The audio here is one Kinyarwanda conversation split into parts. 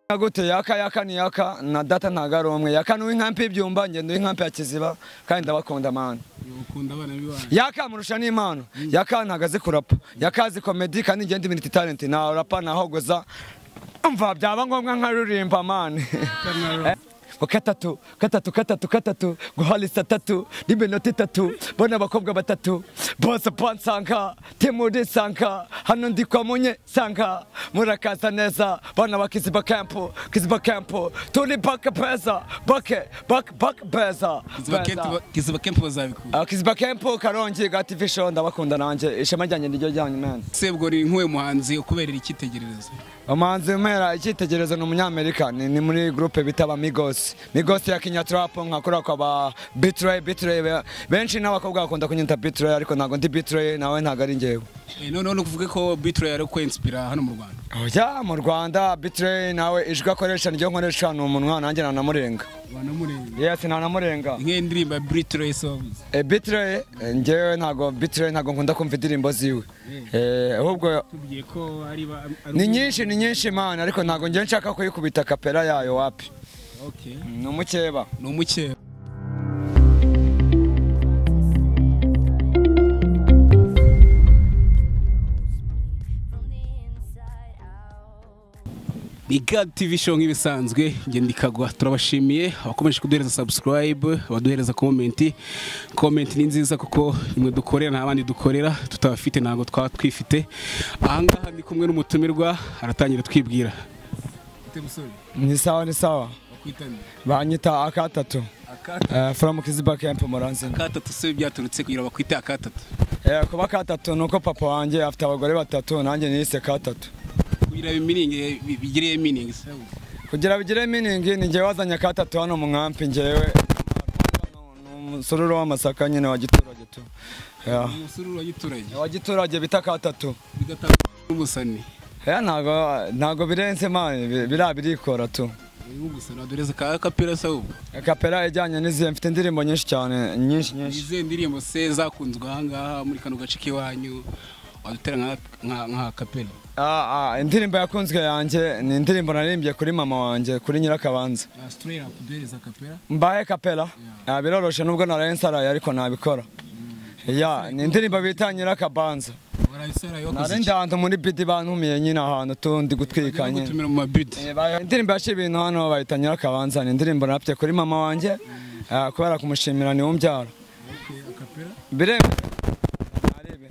nka gute yaka yaka ni yaka na data ntago ari umwe yaka ni uw'inkampi y'ibyumba ngendo uw'inkampi ya kiziba kandi ndabakunda amahane ukunda abana b'iwanyu yaka amurusha n'impano yaka ntago azi kurapa yaka azi komedi kandi ngende iminiti itarenti nta rapa ntahogoza umva byaba ngombwa nkaririmba amahane ngo gatatu gatatu gatatu gatatu guhalisa atatu n'iminota itatu bona abakobwa batatu bose pansanga timurisanga hano ndi kwa munye sanga murakaza neza bana ba kiziba kampu kiziba kampu turi bake beza bake bake bake beza kiziba kempu bazabikura Ah, kiziba kampu karongi gati visho ndabakunda nanjye ishema ryanjye niryo ryanyu mena sebwo ni nk'uwe muhanzi ukuberera icyitegererezo umuhanzi mpera icyitegererezo ni umunyamerika ni ni muri gurupe bita ba migosi migosi ya kenya turapu nkakora kwa ba bitureye bitureye be- benshi n'abakobwa bakunda kunyita bitureye ariko ntabwo ndi bitureye nawe ntabwo ari njyewe Eh, noneho nukuvuge ko bitro yari kwensipira hano mu rwanda oya mu rwanda bitureye nawe ijwi akoresha niryo nkoresha ni umunwa nanjye ntanamurenga wanamurenga yesi ntanamurenga nk'iyo ndirimbo ya bitro songs e, bitureye e, njyewe ntabwo bitureye ntabwo nkunda kumva indirimbo ziwe Eh, ahubwo tubwiye ko ari ba- ari- ni nyinshi ni nyinshi imana ariko ntabwo njyewe nshaka kuyikubita kapera yayo wapi Okay. ni umukeba ni umukeba ni gad tv show nk'ibisanzwe njye ndikagwa turabashimiye abakomeje kuduhereza subscribe abaduhereza komenti komenti ni nziza kuko nimwe dukorera nta bandi dukorera tutabafite ntabwo twaba twifite ahangaha ndi kumwe n'umutumirwa aratangira twibwira ni sawa ni sawa banyita akatatu Eh, from kiziba camp muranzi akatatu se byaturutse kugira ngo bakwite akatatu Eh, kuba katatu nuko papa wanjye afite abagore batatu nanjye niyise katatu kugira iminingi bigiriye iminingi kugira bigire miningi ni njyewe wazanye katatu hano mu nkampi njyewe ni umusururu w'amasaka nyine wa giturage tu Yeah. umusururu wa giturage wa giturage bita katatu bigatanga n'umusani Eh, ntago ntago birenze mani biriya birikora tu n'umusani wadoreza ka kapera sawubu kapera ijyanye n'izihe mfite indirimbo nyinshi cyane nyinshi nyinshi izihe ndirimbo se zakunzwe ahangaha muri kano gace k'iwanyu wadutera nka nka- nka kapera Ah, ah, indirimbo yakunzwe yanjye ni indirimbo naririmbye kuri mama wanjye kuri nyirakabanza siturera kuduhereza kapera mbaye kapela Ah, biroroshe nubwo naraye nsaraye ariko nabikora ya ni indirimbo bita nyirakabanza warabisarayo nari ndanze muri bidi bantumiye nyine ahantu tundi gutwika nyine gutumira mu mabidi Eh, ba- indirimbo yaciye ibintu hano bayita nyirakabanza ni indirimbo napye kuri mama wanjye ah, kubera kumushimira ni umbyara bireba Arebe.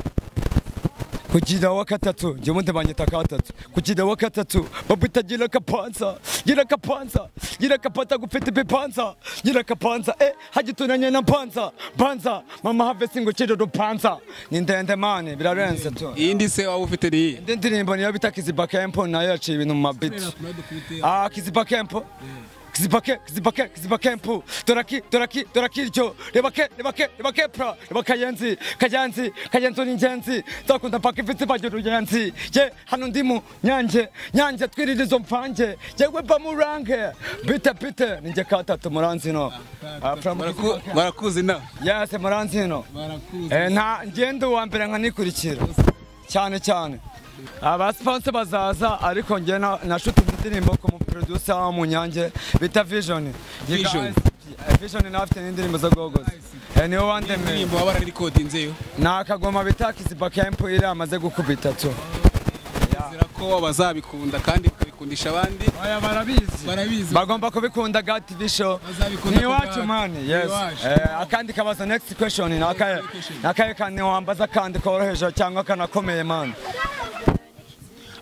kugira wa katatu njye ubundi banyita katatu kugira wa katatu babita gira kapanza gira kapanza gira kapata gufite bipanza gira kapanza eh hagituranye na panza panza mama have singo ciro rupanza ni ndende mane birarenze tu iyindi se waba ufite ni iyihe indi ndirimbo niyo bita kiziba kempo nayo yaciye ibintu mu mabiti Ah, kiziba kempo kiziba ke kiziba ke kiziba kempo doraki doraki doraki iryo reba ke reba ke reba ke pra reba kayenzi kayenzi kayenzi ni ingenzi nzakunda mpaka ifite ibajya uruyenzi ye hano ndi mu nyange nyange twiririzo mvange yewe mba murange bite bite ni njye katatu muranzino Ah, from Kiziba Camp. barakuzi nawe yes muranzino barakuzi Eh, nta ngendo uwa mbere nkanikurikira cyane cyane abasipanse bazaza ariko njye na- nashutinze indirimbo ku muproducer wo mu nyange bita vision Yiga Vision. ICP. Eh, vision nawe afite n'indirimbo zo gogoza Eh, niwe wandemeye indirimbo waba wararikodinzeyo ni akagoma bita kiziba kempu iri amaze gukubita tu nizera ko bazabikunda kandi bakabikundisha abandi aya barabizi barabizi bagomba kubikunda ga tv show Bazabikunda ni iwacu kubwa- mani ni yes iwacu. Eh, akandi kabazo next question ni akahe ni akahe kandi wambaza akandi koroheje cyangwa kanakomeye mani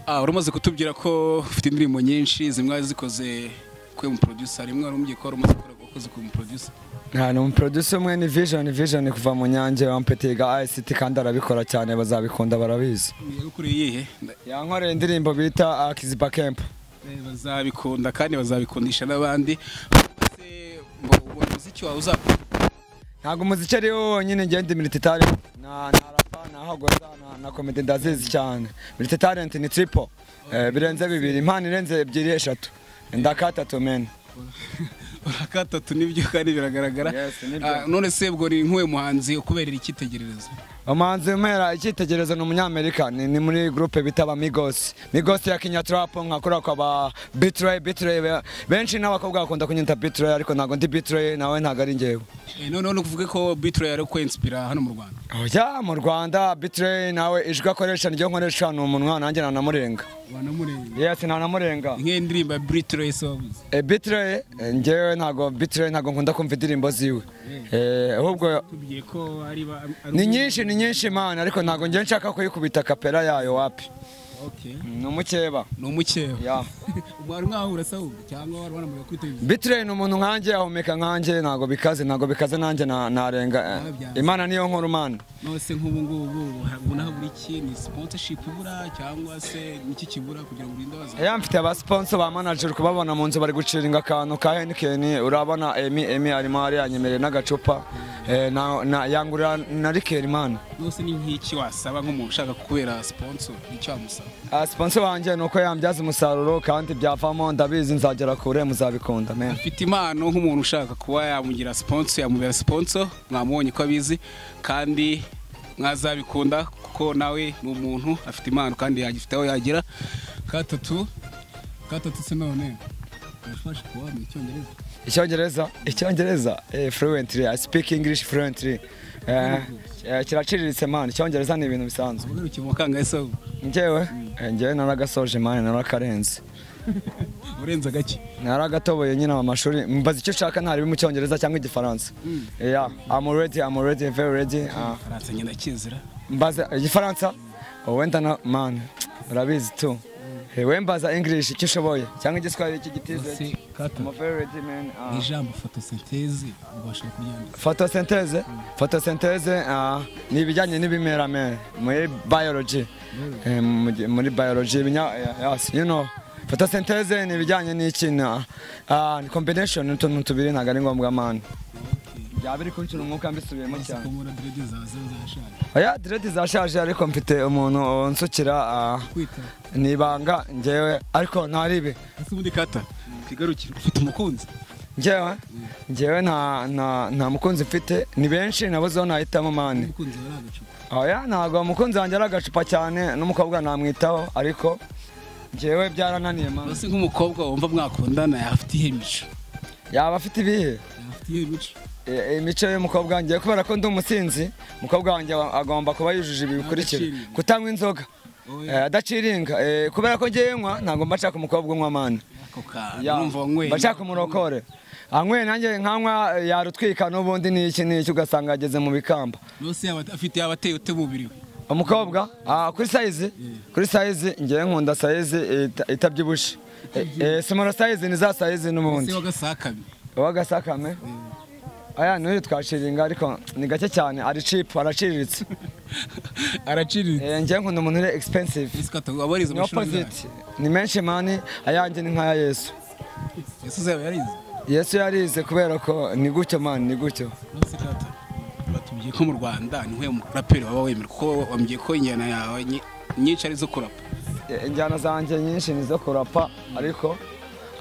Ah, uramaze kutubwira ko ufite indirimbo nyinshi zimwe zikoze kuri mu producer rimwe wari umbwiye ko wari umaze gukora ukoze kuri mu producer Nta ni umuproducer umwe ni Vision Vision kuva mu nyange wampetiga ICT kandi arabikora cyane bazabikunda barabizi yagukoreye iyihe yankoreye indirimbo bita ah, Kiziba Camp bazabikunda kandi bazabikundisha n'abandi Se, ngo ubona umuziki wawe uzakora ntabwo umuziki ari wo wonyine ngenda imiriti talent na na rapa na hagoza na, na comedy ndazizi cyane imiriti talent ni triple eh, birenze bibiri impano irenze ebyiri eshatu ndakatatu men urakatatu nibyo kandi biragaragara Yes, nibyo. Ah, none sebwo ni nk'uwe muhanzi ukuberera icyitegererezo umuhanzi umera icyitegererezo ni umunyamerika ni ni muri gurupe bita ba migosi migosi ya kinya tarapu nkakora kwa ba bitireye bitireye benshi n'abakobwa bakunda kunyita bitireye ariko ntabwo ndi bitireye nawe ntabwo ari njyewe Eh, noneho ni ukuvuga ko bitro yari kwensipira hano mu rwanda oya mu rwanda bitireye nawe ijwi akoresha niryo nkoresha ni umunwa nanjye ntanamurenga banamurenga yesi ntanamurenga nk'iyo ndirimbo ya bitro yasobavuze Eh, bitireye eh, njyewe ntabwo bitireye ntabwo nkunda kumva indirimbo ziwe Eh, ahubwo tubwiye ko ari ba ari- ni nyinshi ni nyinshi imana ariko ntabwo njye nshaka kuyikubita kapera yayo wapi Okay. ni umukeba ni umukeba Yeah. wari mwahura se ahubwo cyangwa wari wanamuga kuri televiziyo Bitre ni umuntu nkanjye ahumeka nkanjye ntabwo bikaze ntabwo bikaze nanjye na- narenga eh, imana niyo nkora umana nose nk'ubu ngubu ubu naho buri iki ni sponsorship ibura cyangwa se niki kibura kugira ngo urinde abaza ya mfite abasponso ba manager kubabona mu nzu bari guciringa akantu ka henikeni urabona emi emi arimo ariyanyemereye n'agacupa eh, na- na- yangurira na rikeri mana nose ni nk'iki wasaba nk'umuntu ushaka kubera sponsor icyo wamusaba Ah, sponsor wanjye ni uko yambyaza umusaruro kandi byavamo ndabizi nzagera kure muzabikunda men afite impano nk'umuntu ushaka kuba yamugira sponsor yamubera sponsor mwamubonye ko abizi kandi mwazabikunda kuko nawe ni umuntu afite impano kandi yagifite aho yagera gatatu gatatu se none urafasha kuba mu cyongereza icyongereza icyongereza eh, fluently i speak english fluently Eh, eh, kiraciriritse man icyongereza ni ibintu bisanzwe ugarukiye mu kangahe se njyewe Eh, njyewe naragasoje mani narakarenze urenze agake naragatoboye nyine mu mashuri mbaza icyo ushaka ntari mu cyongereza cyangwa igifaransa yeah i'm already i'm already very ready Ah, faransa ngenda kizira mbaza igifaransa Oh, wenda na man urabizi tu Eh, we mbaza english icyo ushoboye cyangwa igiswahili iki Ese gitize Kata, i'm very ready man Ah. ijambo fotosinteze ubasha kuryandika photosynthèse photosynthèse ah, ni ibijyanye n'ibimera me muri biology Eh, mu gi- muri biology ibinya- yes, you know photosynthèse ni ibijyanye n'iki ah, ah, ni combination n'utuntu tubiri ntabwo ari ngombwa mani byaba biri kuncura umwuka mbisubiyemo cyane kumura direde zawe ziba zarashaje oya diredi zashaje ariko mfite umuntu unsukira ah, kwita ni ibanga njyewe ariko ntaribe ese ubundi kata twigarukire ufite umukunzi njyewe njyewe nta nta- nta mukunzi mfite ni benshi nabuzeho nahitamo mani umukunzi wari agacupa oya ntabwo umukunzi wanjye ari agacupa cyane n'umukobwa namwitaho ariko njyewe byarananiye mama ese nk'umukobwa wumva mwakundana yafite iyihe mico yaba afite ibihe yafite iyihe mico E- imico y'umukobwa wanjye kubera ko ndi umusinzi umukobwa wanjye aba- agomba kuba yujuje ibi bikurikira Adaciringa. kutanywa inzoga Oya. eh, adaciringa eh, kubera ko ngewe nywa ntabwo mba nshaka umukobwa unywa amani ako kantu Ya, numva wanyweye mba nshaka umurokore anyweye nanjye nkanywa eh, yarutwika n'ubundi n'iki n'iki ugasanga ageze mu bikamba nose yaba afite yaba ateye ute umubiri we umukobwa ah, kuri sayizi kuri sayizi ngewe nkunda sayizi ita- itabyibushe Eh, eh, simoro sayizi ni za sayizi ese n'ubundi wagasakame uwagasakame aya n'uyu twashiringa ariko ni gake cyane ari cipu araciriritse araciriritse Eh, ngewe nkunda umuntu uri expensive ese kata wabariza ni amashuri angahe? opposite ni menshi mani ayanjye ni nk'aya yesu ese uzaba yarize yesu yarize kubera ko ni gutyo mani ni gutyo nose kata batubwiye ko mu rwanda niwe muraperi waba wemera kuko wambwiye ko injyana yawe nyi- nyinshi ari izo kurapa Eh, injyana zanjye nyinshi ni izo kurapa ariko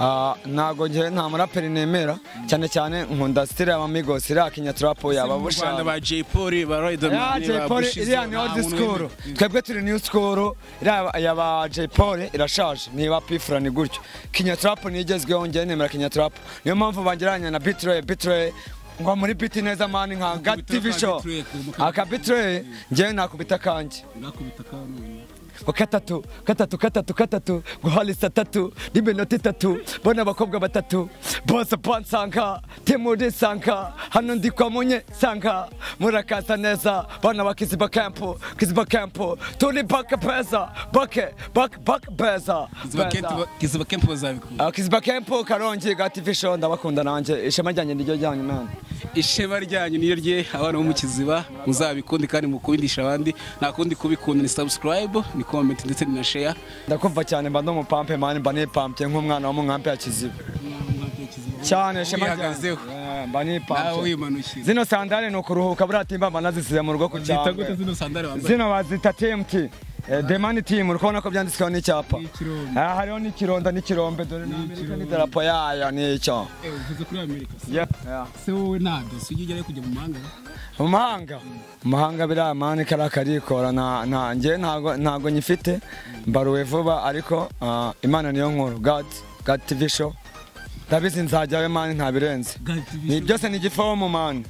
ah, ntago njye nta muraperi nemera cyane cyane nkunda sitire y'abamigos iriya kinya turapo yaba mu Rwanda bushaka ba Jay Polly ba Riderman Jay Polly iriya ni old school twebwe turi new school iriya ya ba Jay Polly irashaje niba pifura ni gutyo kinya turapo niyo igezweho njye nemera kinya turapo niyo mpamvu bangeranya na bitroye bitroye ngo muri biti neza mani nka ga Akubita TV ka show Bitroye ku- aka bitroye njyewe nakubita kanjye ngo katatu katatu katatu katatu ngo halisa tatu n'iminota itatu bona abakobwa batatu bose pansanga timurisanga hano ndi kwa munye sanga murakaza neza bana ba kiziba kampu kiziba kampu turi baka peza bake bake bake beza kiziba kempu bazabikunda Ah, kiziba kampu karongi ga tv show ndabakunda nanjye ishema ryanjye niryo ryanyu mwana ishema ryanyu niyo rye abana bo mu kiziba muzabikunde kandi mukundisha abandi nta kundi kubikunda ni subscribe ni comment ndetse ni na share ndakumva cyane mba ndi umupampe mani mba nipampye nk'umwana wo mu nkambi ya kiziba cyane ishema ryanjye Wihagazeho. Eh, mba nawe nipampye wimanukira zino sandare ni ukuruhuka buriya timba mba nazisize mu rugo ku zita gute cyangwa zino sandari wambaye zino bazita tmt demani timu uri kubona ko byanditsweho n'icyapa N'ikirombe. Ah, hariho n'ikironda n'ikirombe dore n'amerika n'idarapo yayo n'icyo Eh, uvuze kuri amerika se Yeah. se wowe nta dosi ujya ujyayo kujya mu mahanga amahanga amahanga biriya mani kariya karikora nta- nta- njyewe ntago ntago nyifite mbaruwe vuba ariko ah, imana niyo nkuru gati gati tivi show ndabizi nzajyayo mani ntabirenze God TV ni show. byose ni igifomu mani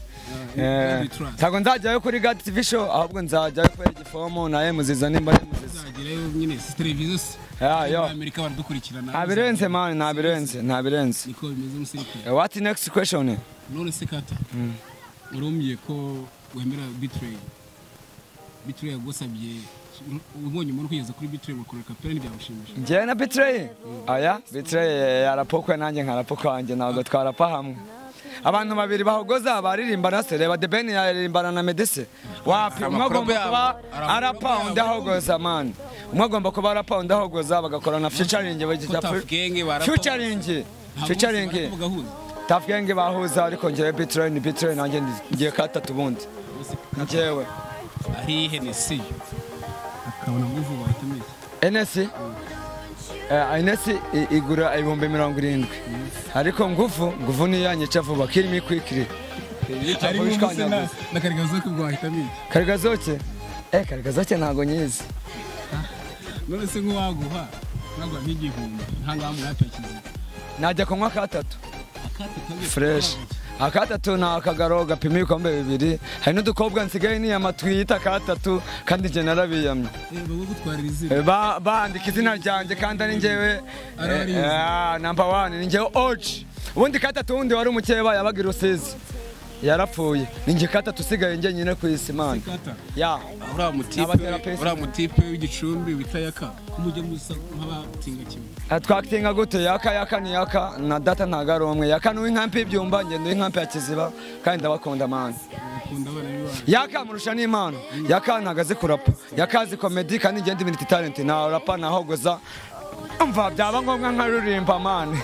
Yeah, Eh, we trust. ntago nzajyayo kuri gati tivi show ahubwo nzajyayo kuri igifomu nawe muziza nimba ari muziza tuzagerayo nyine si televiziyo si yayo amerika baradukurikirana ntabirenze mani ntabirenze ntabirenze niko bimeze musirikare Eh, what next question none se kata urumye ko wemera bitrey bitrey yagusabye ubonye umuntu kwigeza kuri bitrey bakora kapera ntibyamushimisha njyewe na bitreye aya bitreye yarapokwe nanjye nkarapoka wanjye ntabwo twarapa hamwe abantu babiri bahogoza baririmbana se reba debeni yaririmbana na medese wapi umwe Amakuru agomba yabo. kuba Amakuru arapa yabo. undi ahogoza mani umwe agomba kuba arapa undi ahogoza bagakorana fyucaringi Tough Gang barapa- fyucaringi fyucaringi tafu genge bahuza ariko njyewe bitreye ni bitreye nanjye ndi- ngiye katatu ubundi njyewe ari henesi akabona ngo vuba ahita enesi enesi igura ibihumbi mirongo irindwi ariko ngufu nguvu ni yanyica vuba kirimo ikwikiri nakarigazoko bwahita amenya karigazoke eh karigazoke ntago nyizi none se nk'uwaguha naguha nk'igihumbi nta ngaha mwapakiza najya kunywa akatatu fresh akatatu ni akagaro gapima ibikombe bibiri hari n'udukobwa nsigaye niyama twiyita akatatu kandi njye narabiyamye wowe gutwarira izina Eh, ba- bandika izina ryanjye kandi ari njyewe Arabarizi. namba wani ni njyewe oji ubundi katatu wundi wari umukeba yabaga i rusizi yarapfuye ni njye katatu usigaye njye nyine ku isi mani kata ya uriya mutipe Abaterapesi. uriya mutipe w'igicumbi wita yaka kumujya musa nk'abatinga kimwe Eh, twakitinga gute yaka yaka ni yaka na data ntago ari umwe yaka ni uw'inkampi y'ibyumba ngendo uw'inkampi ya kiziba kandi ndabakunda mani bakunda abana b'iwanyu yaka murusha n'imana yaka ntago azi kurapa yaka azi komedi kandi njye ndi miniti talenti ntarapa ntahogoza mva byaba ngombwa nkaririmba mani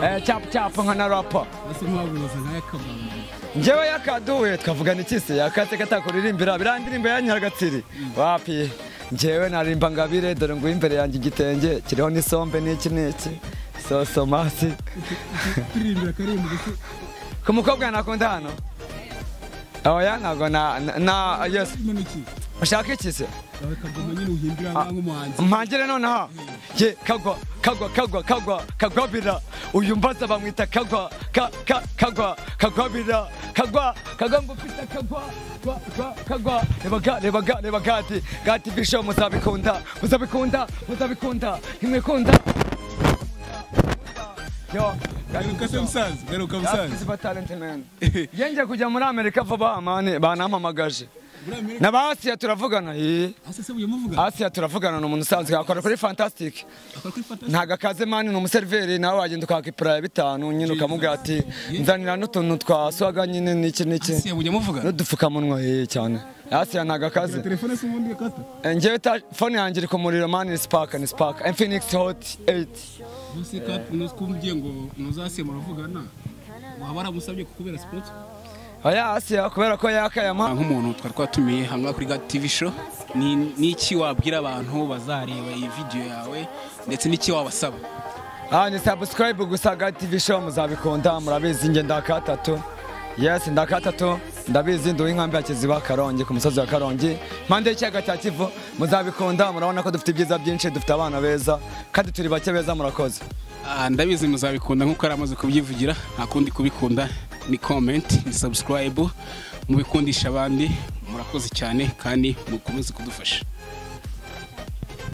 Eh, cyapa cyapa nkanarapa basi nk'uwaguza nka yaka bambara njyewe yakaduwe twavugana iki se yakatse katakuririmbira biriya ndirimbo ya nyiragatsiri wapi njyewe narimba ngabire dore nguyu imbere yanjye igitenge kiriho n'isombe n'iki n'iki sosomasi turirimbira karimba ndetse ku mukobwa nakunda hano oya ntabwo na na- na yesi urimo iki ushaka iki se yawe kagoma nyine uhimbira nka nk'umuhanzi mpangire nonaha ye kagwa kagwa kagwa kagwa kagwabira uyu mbaza bamwita kagwa ka ka kagwa kagwabira kagwa kagwa ngo pita kagwa gwa, gwa, kagwa reba ga reba ga reba gati gati bisho muzabikunda muzabikunda muzabikunda imwikunda yo garuka se musaza garuka musaza Yasiba talent man. Yenge kujya muri Amerika vuba amani banampamagaje. muri amerika Na ba Asiya turavugana. eh. hasi se uyamuvuga Asiya turavugana ni umuntu usanzwe akora kuri Fantastic. akora kuri fata ntago akaze mani ni umuseriveri nawe wagenda ukaka ipura ya bitanu nyine ukamubwira ati nzanira n'utuntu twa swaga nyine n'iki hasi n'iki yabuye amuvuga n'udupfukamunwa hehe cyane asiya ntago akaze telefone se ubundi gakata Eh, njyewe ta- fone yanjye iri ku muriro mani ni sipaka ni sipaka infinix hot 8 Bose kati nukumbye ngo nuzasiye muravugana waba waramusabye kukubera spot oya asiya kubera ko yakayama nk'umuntu twari twatumiye hanga kuri God TV show ni n'iki wabwira abantu bazareba iyi video yawe ndetse n'iki wabasaba Ah, ni subscribe gusa ga TV show muzabikunda murabizi nge ndakatatu yes ndakatatu ndabizi ndi uw'inkambi ya kiziba karongi ku musozi wa karongi mpande y'ikiyaga cya kivu muzabikunda murabona ko dufite ibyiza byinshi dufite abana beza kandi turi bake beza murakoze Ah, ndabizi muzabikunda nk'uko yari amaze kubyivugira nta kundi kubikunda ni comment ni subscribe mubikundisha abandi murakoze cyane kandi mukomeze kudufasha